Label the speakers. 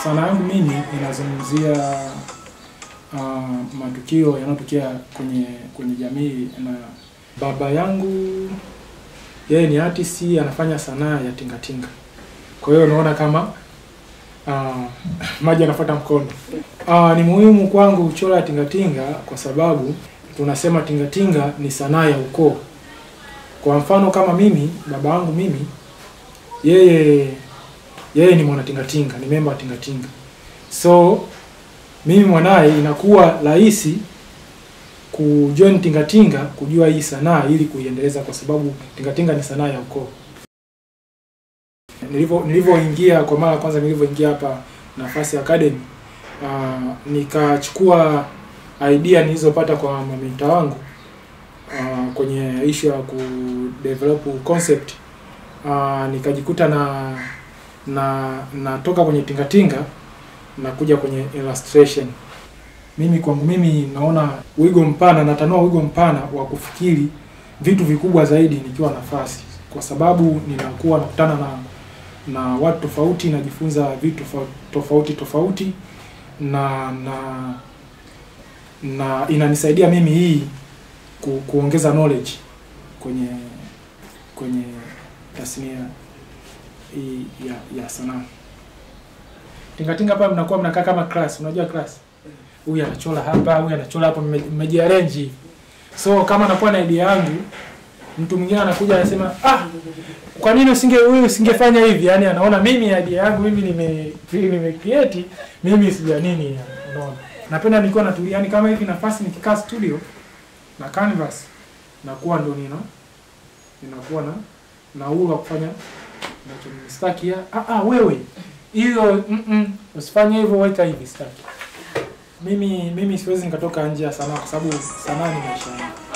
Speaker 1: Sanaa yangu mimi inazungumzia uh, matukio yanayotokea kwenye kwenye jamii, na baba yangu yeye ni artist, anafanya sanaa ya tingatinga. Kwa hiyo unaona kama uh, maji anafuata mkondo. Uh, ni muhimu kwangu kuchora tingatinga kwa sababu tunasema tingatinga ni sanaa ya ukoo. Kwa mfano kama mimi, baba yangu mimi, yeye yeye ni mwana tingatinga, ni memba wa tingatinga. So mimi mwanaye inakuwa rahisi kujoin tingatinga, kujua hii sanaa ili kuiendeleza, kwa sababu tingatinga ni sanaa ya ukoo. Nilivyo nilivyoingia kwa mara ya kwanza, nilivyoingia hapa Nafasi Academy, uh, nikachukua idea nilizopata kwa mamenta wangu uh, kwenye issue ya ku develop concept uh, nikajikuta na na natoka kwenye tingatinga na kuja kwenye illustration. Mimi kwangu mimi naona wigo mpana, natanua wigo mpana wa kufikiri vitu vikubwa zaidi nikiwa Nafasi, kwa sababu ninakuwa nakutana na na watu tofauti, najifunza vitu tofauti tofauti na na na inanisaidia mimi hii ku, kuongeza knowledge kwenye kwenye tasnia hii ya, ya sanaa. Tingatinga hapa mnakuwa mnakaa kama class, unajua class. Huyu anachora hapa, huyu anachora hapa, mmejiarrange hivi. So kama nakuwa na idea yangu, mtu mwingine anakuja anasema, "Ah, kwa nini usinge huyu usingefanya hivi?" Yaani anaona mimi idea yangu mimi nime nime create, mimi sija nini, unaona. Napenda nilikuwa natulia, yani kama hivi Nafasi nikikaa studio na canvas nakuwa ndo nina ninakuwa na na uhuru wa kufanya nachostaki. Ah, ah, wewe hiyo mm -mm, usifanye hivyo, weka hivi, staki. Mimi mimi siwezi nikatoka nje ya sanaa kwa sababu sanaa ni maisha yangu.